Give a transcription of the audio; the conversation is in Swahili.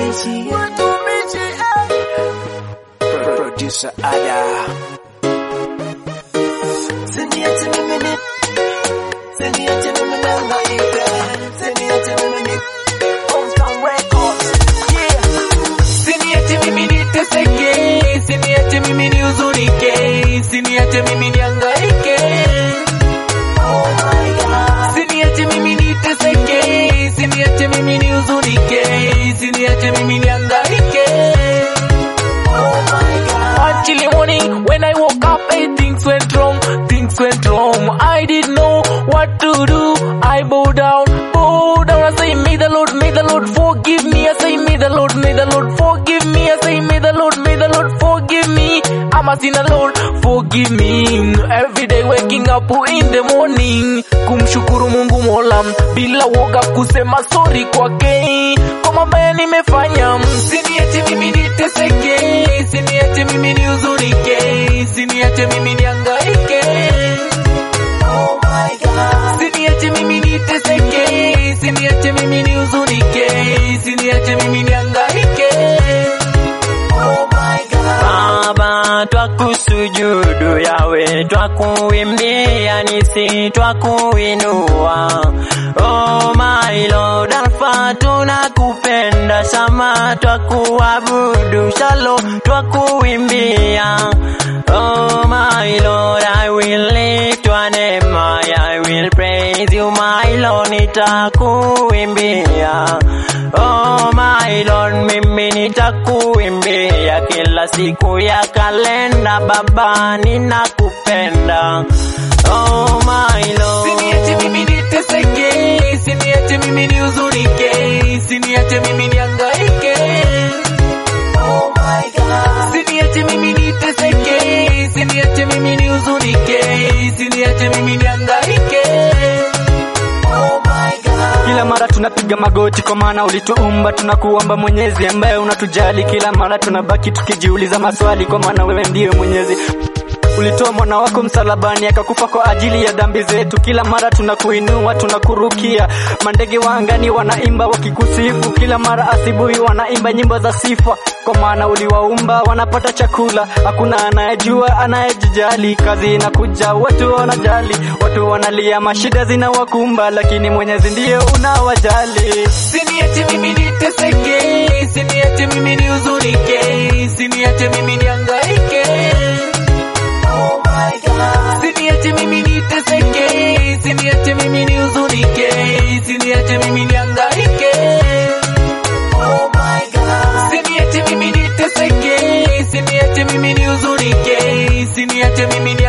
Watumishi, eh. Producer Ada. Siniache mimi ni Siniache mimi nangaike Siniache mimi ni Hometown Records Yeah Siniache mimi niteseke Siniache mimi nihuzunike Siniache mimi nihangaike Oh my God Siniache mimi niteseke Siniache mimi nihuzunike Siniache mimi nihangaike Oh my God Actually morning when I woke up, hey, things went wrong, things went wrong. I didn't know what to do. I bow down, bow down. I say, may the Lord, may the Lord forgive me. I say, may the Lord, may the Lord forgive me. I say, may the Lord, may the Lord forgive me. I'm a sinner, Lord, forgive me. Every day waking up in the morning, kumshukuru Mungu Mola bila woga kusema sorry kwake kwa mabaya nimefanya. Siniache mimi niteseke, siniache mimi nihuzunike, siniache mimi nihangaike. Oh my God. Siniache mimi niteseke, siniache mimi nihuzunike, siniache mimi nihangaike. Oh my God. Baba twakusujudu yawe twakuimbia nisi twakuinua Oh my Lord Alpha tunakupenda sama twakuabudu shalo twakuimbia Oh my Lord I will lift your name I will praise you my Lord nitakuimbia Oh my Lord mimi nitakuimbia kila siku ya kalenda baba ninakupenda Oh my Lord Siniache mimi niteseke, siniache mimi nihuzunike, siniache mimi nihangaike. Oh my God. Siniache mimi niteseke, siniache mimi nihuzunike, siniache mimi nihangaike. Oh my God. Kila mara tunapiga magoti kwa maana ulituumba, tunakuomba Mwenyezi ambaye unatujali. Kila mara tunabaki tukijiuliza maswali, kwa maana wewe ndiye Mwenyezi. Ulitoa mwana wako msalabani akakufa kwa ajili ya dhambi zetu. Kila mara tunakuinua, tunakurukia. Mandege wa angani wanaimba wakikusifu, kila mara asubuhi wanaimba nyimbo za sifa, kwa maana uliwaumba wanapata chakula. Hakuna anayejua anayejijali, kazi inakuja, watu wanajali, watu wanalia, mashida zinawakumba, lakini Mwenyezi ndiye unawajali. Siniache mimi niteseke, siniache mimi nihuzunike, siniache mimi nihangaike. Oh my God. Siniache mimi niteseke, siniache mimi nihuzunike, siniache mimi nihangaike. Oh my God. Siniache mimi niteseke, siniache mimi nihuzunike, siniache mimi nihangaike.